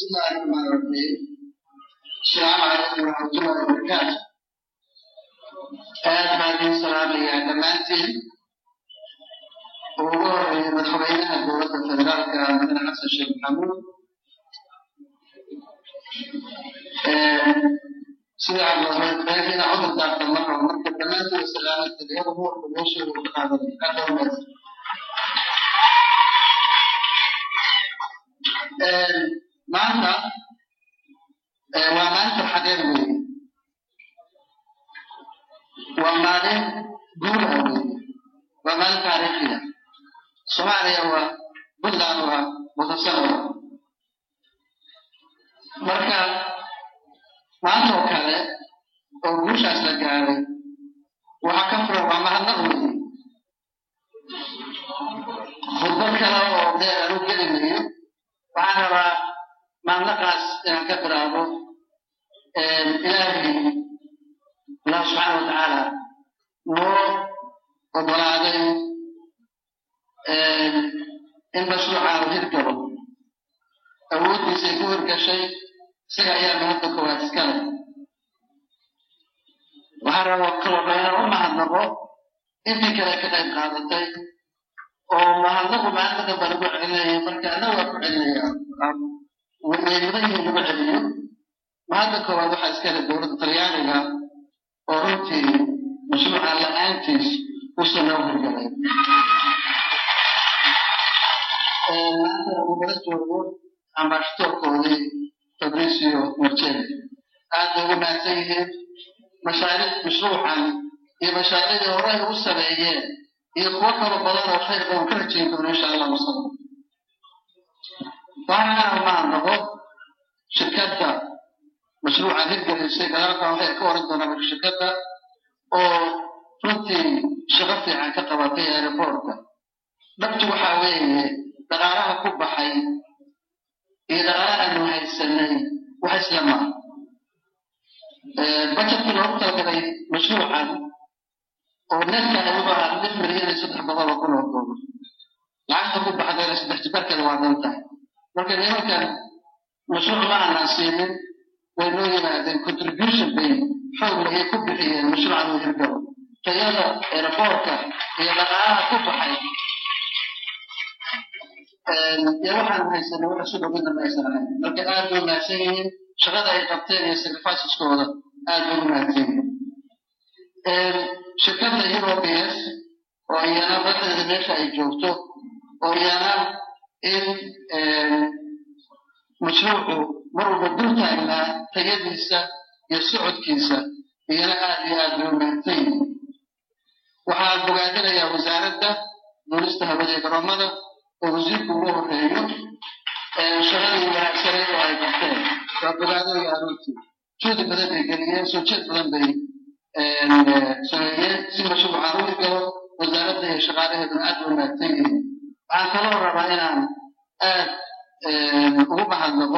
بسم الله الرحمن الرحيم السلام عليكم ورحمة الله وبركاته aad baan idin salaamayaa dhammaantiin ugu horeeya madaxweynaha dowladda federaalka mudane xasan sheekh maxamuud sida cabdiraxmaan cudur daarta ma rabo marka dhammaantiin salaamada iyada huwarka meeshooda u qaadanay adowmeed maanta waa maalin farxadeed weeye waa maalin guul ah weeye waa maalin taariikhiya soomaaliya waa puntland waa mutasano marka maanta oo kale oo guushaas la gaaray waxaa ka furan waa mahadnaq weeye khudbad kale oo dheer anu geli mayo waxaan rabaa mahadnaqaas inaan ka bilaabo ilaahay allah subxaana watacaala noo ogolaaday in mashruucaanu hirgalo awooddiisay ku hirgashay isaga ayaa mahadda koowaad iskale waxaan rabaa kaloo inaan u mahadnaqo intii kale ka qayb qaadatay oo mahadnaqu maanta damba lagu celinaya marka ana waa ku celinaya weymudan yihiin lagu celiyo mahadda koowaad waxaa iskale dowladda talyaaniga oo runtii mashruuca la-aantiis usan loo hirgalay maanta ugala joogo ambaashatoorkoodii fabricio marceli aad bay ugu mahadsan yihiin mashaariic mashruucan iyo mashaariicdii hore ay u sameeyeen iyo kuwo kalo badan oo khayr badan ka rajayn doono insha allah wasala waxaana mahadnaqo shirkadda mashruucan hirgelisay gadaalka waxay ka oran doonaa marka shirkadda oo runtii shaqo fiican ka qabatay aeroboortka dhabti waxaa weeye dhaqaalaha ku baxay iyo dhaqaalaha aanu haysanay wax isla maa bajetkii loogu talagalay mashruucan oo netka wuxuu ahaa lix milyan iyo saddex boqol oo kun oo doolar lacagta ku baxdayna saddex jibarkeeda waa dan tahay marka nimankan mashruuc ma aanaan siinin way noo yimaadeen contribution bay xoogla ay ku bixiyeen mashruucan uu hirgalo tayada aeroboortka iyo dhaqaalaha ku baxay iyo waxaan haysanay wax isu dhowina ma aysan ahayn marka aad bay mahadsan yihiin shaqada ay qabteen iyo sacrificeskooda aad bay u mahadsan yihiin shirkadda europeas oo iyana baddeeda meesha ay joogto oo iyana in mashruucu mar walba dul taagnaa tayadiisa iyo socodkiisa iyana aad iyo aad bay u mahadsan yihiin waxaan bogaadinayaa wasaaradda duulista hawada ee garoomada oo wasiirku ugu horeeyo shaqadii wanaagsaneed oo ay qabteen waa bogaadinayaa runtii juudi badan bay geliyeen soo jeed badan bay sameeyeen si mashruucaan u hirgalo wasaaradda iyo shaqaalaheeduna aad bay u mahadsan yihiin waxaan kaloo rabaa inaan aad ugu mahadnaqo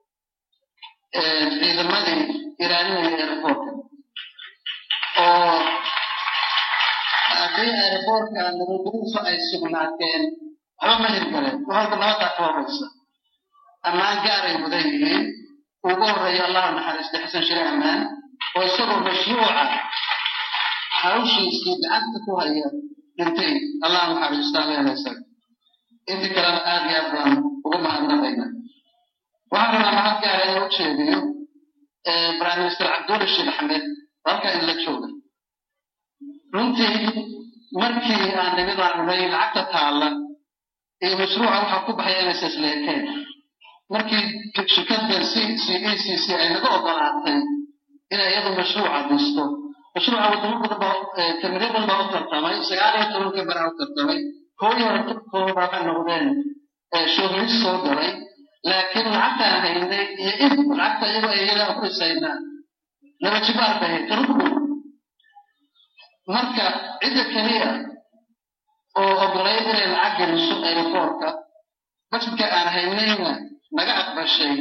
ciidamadii ilaalinaya aeroboortka oo haddii aeroboortka nabadgelyadiisu ay sugnaateen waxba ma hirgaleen waxalba nabadaa ka horeysa ammaan gaaray mudan yihiin ugu horeeya allahu naxariista xasan shire ammaan oo isagoo mashruuca hawshiisii gacanta ku haya dhintay allah naxariistaa leelaysa intii kalena aad iyo aad baan ugu mahadnaqayna waxaan rabaa mahad gaara inuu u jeediyo prime minister cabdulla sheekh axmed halkaa in la jooga runtii markii aan nimid aan unay lacagta taalla iyo mashruuca waxaa ku baxay inay sisleekeen markii shirkadda c c e c c ay naga ogolaatay inay iyadu mashruuca dhisto mashruuca wadamo badan baa kamiro badan baa u tartamay sagaal iyo toban kamera u tartamay koo iyo kooda waxay noqdeen showris soo galay laakiin lacagtaan haynay iyo in lacagta iyagoo iyadaa ku isaynaa laba jibaar bay hayd tarudku marka cidda keliya oo ogolayd inay lacag geliso aeroboortka bajedka aan haynayna naga aqbashay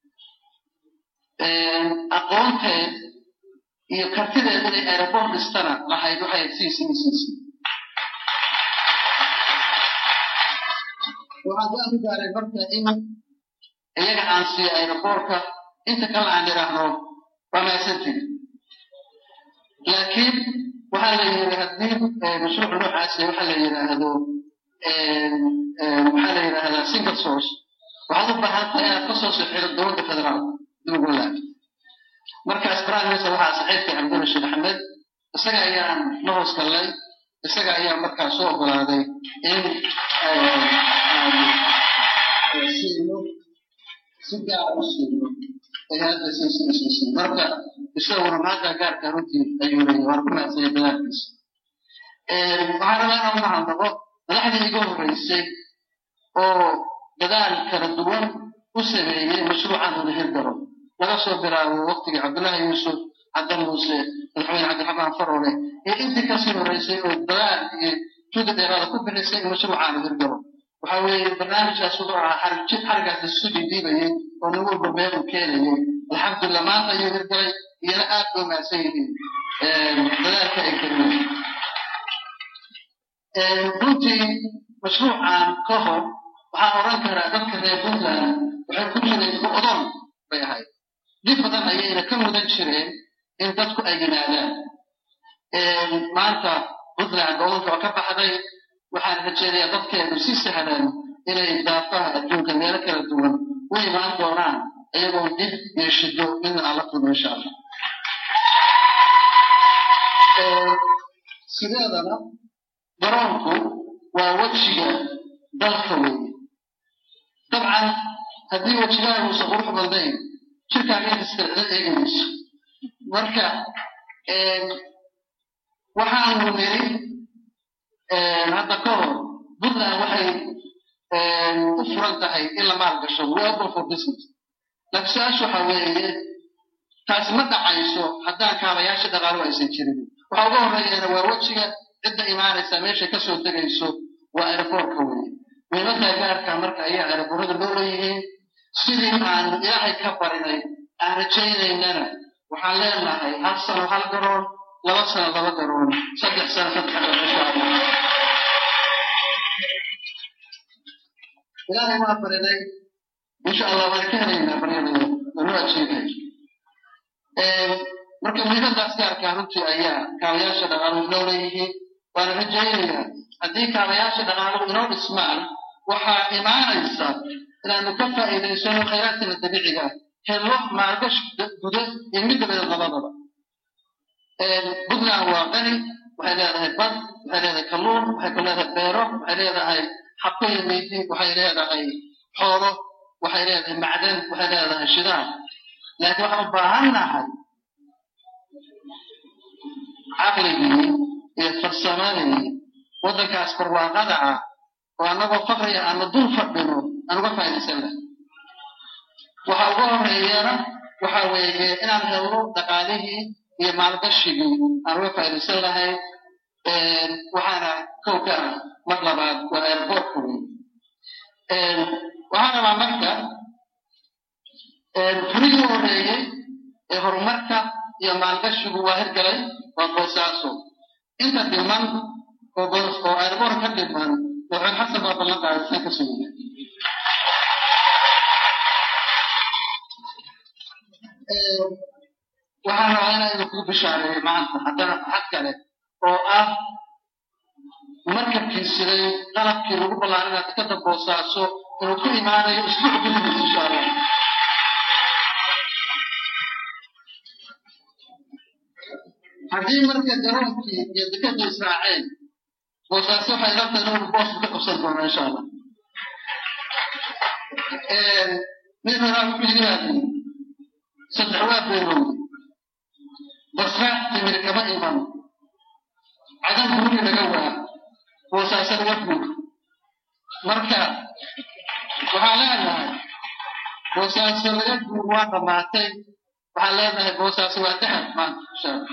aqoonteed iyo kartideed inay aeroboort dhistana lahayd waxay c c c c waxaan ku arki gaaray marka in iyaga aan siiyo aeroboortka inta kale aan idhaahno waa mahadsantihi laakiin waxaa la yidhi haddii mashruuc noocaasi waxaa la yidhaahdo waxaa la yidhaahdaa single source waxaad u baahan tahay inaad kasoo sixiro dowladda federaalka dugulaad markaas prime minister waxaa saxiibkay cabdulla sheekh axmed isaga ayaan la hoos gallay isaga ayaa markaa soo ogolaaday in siino si gaar u siino ay hadda siisiisiisin marka isaguna maanta gaarka runtii ayuu leeyahay waan ku mahadsanyay dadaalkiisa waxaan rabaa inaan mahadnaqo madaxdii iga horreysay oo dadaal kala duwan u sameeyey mashruucan wada hirgalo laga soo bilaabo waqtigii cabdullaahi yuusuf cadda muuse madaxweyne cabdiraxmaan farole iyo intii kasii horreysay oo dadaal iyo juda dheeraada ku bixisay in mashruucan hirgalo waxa weeye barnaamijkaas wuxuu ahaa xarijid xarigaas isku dhiidhiibayay oo nin walba meel uu keenayay alxamdulillah maanta ayuu hirgalay iyana aad bay mahadsan yihiin dadaalka ay geliyeen runtii mashruucan ka hor waxaan oran karaa dadka reer puntland waxay ku jireen go'doon bay ahayd dib badan ayayna ka mudan jireen in dadku ay yimaadaan maanta puntland go'doonka waa ka baxday waxaan rajeynayaa dadkeedu si sahlan inay daafaha adduunka meelo kala duwan u imaan doonaan iyagoo dib iyo shido midna aan la kulmo insha allah sideedana garoonku waa wejiga dalka weeye dabcan haddii wejigaha uusan qurux badnayn jirkaaga iskala eegayso marka waxaanu niri hadda ka hor puntland waxay u furan tahay in la maalgasho we open for business laakiin su-aasha waxa weeye taasi ma dhacayso haddaan kaabayaasha dhaqaalo aysan jirin waxa uga horreeyana waa wejiga cidda imaanaysa meeshay kasoo degayso waa aeroboortka weeye muhiimadda gaarka marka ayaa aeroboorada loo leeyihiin sidii aan ilaahay ka barinay aan rajaynaynana waxaan leenahay hal sano hal garoon laba sano laba garoon saddex sano saddex garoon insha allah ilaahay waa barinay insha allah waan ka helaynaa baryadooda wanu ajiibay marka muhiimadaas gaarkaa runtii ayaa kaabayaasha dhaqaaluhu inoo leeyihiin waana rajaynayaa haddii kaabayaasha dhaqaaluhu inoo dhismaan waxaa imaanaysa inaanu ka faa'iidaysano khayraadkana dabiiciga helo maalgashi guda iyo mid dabadeed labadaba puntland waa qani waxay leedahay bad waxay leedahay kalluun waxay ku leedahay beero waxay leedahay xabko iyo meydi waxay leedahay xoolo waxay leedahay macdan waxay leedahay shidaal laakiin waxaan u baahan nahay caqligii iyo farsamadii waddankaas barwaaqada ah oo annagoo faqriga aana dul fadhino aan uga faa'iidaysan lahay waxa uga horreeyana waxa weeye inaan helno dhaqaalihii iyo maalgashigii aan uga faa'iidaysan lahay waxaana kow ka ah mar labaad waa airportka wey waxaan rabaa marka furihii horreeyey ee horumarka iyo maalgashigu waa hirgalay waa boosaaso inta dhiman oo oo airboor ka dhiman madaxweyne xasan baa ballan qaaday isna ka sugaya waxaan rabaa inaa idinku bishaareeyo maanta haddana xad kale oo ah markabkii siday qalabkii lagu ballaarinaa dekada boosaaso inuu ku imaanayo isbuuc gudihiis insha allah haddii marka garoonkii iyo dekadii israaceen boosaaso waxay rabtaa inuu boos ka qabsan doonaa insha allah mid horaa wuxuu yidhaahday saddex waa beelowday basra timir kama iman cadan gurigi laga waa boosaaso laga guur marka waxaan leenahay boosaaso laga guur waa dhammaatay waxaan leenahay boosaaso waa dahab maanta insha allah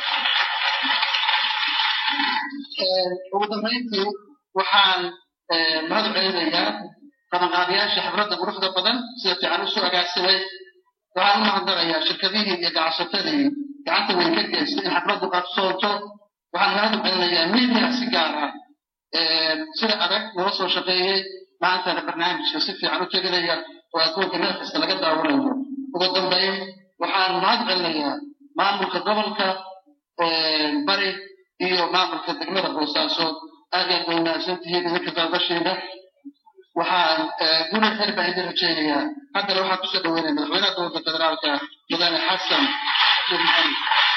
ugu dambayntii waxaan mahad celinayaa qabanqaabiyaasha xafladda quruxda badan sida fiican usoo agaasimay waxaan u mahadnaqayaa shirkadihii iyo ganacsatadii gacanta weyn ka geystay in xafladdu qabsoonto waxaan mahad celinayaa media si gaar ah sida adag nala soo shaqeeyey maantana barnaamijka si fiican u teginaya oo adduunka meel kasta laga daawanayo ugu dambeyn waxaan mahad celinayaa maamulka gobolka bari iyo maamulka degmada boosaaso aad yaad bay wanaagsantihiin idinka baabasheeda waxaan guri xir baan idin rajaynayaa haddana waxaan kusoo dhaweynaya madaxweynaha gobolka federaalka mudane xasan sheekh maxamed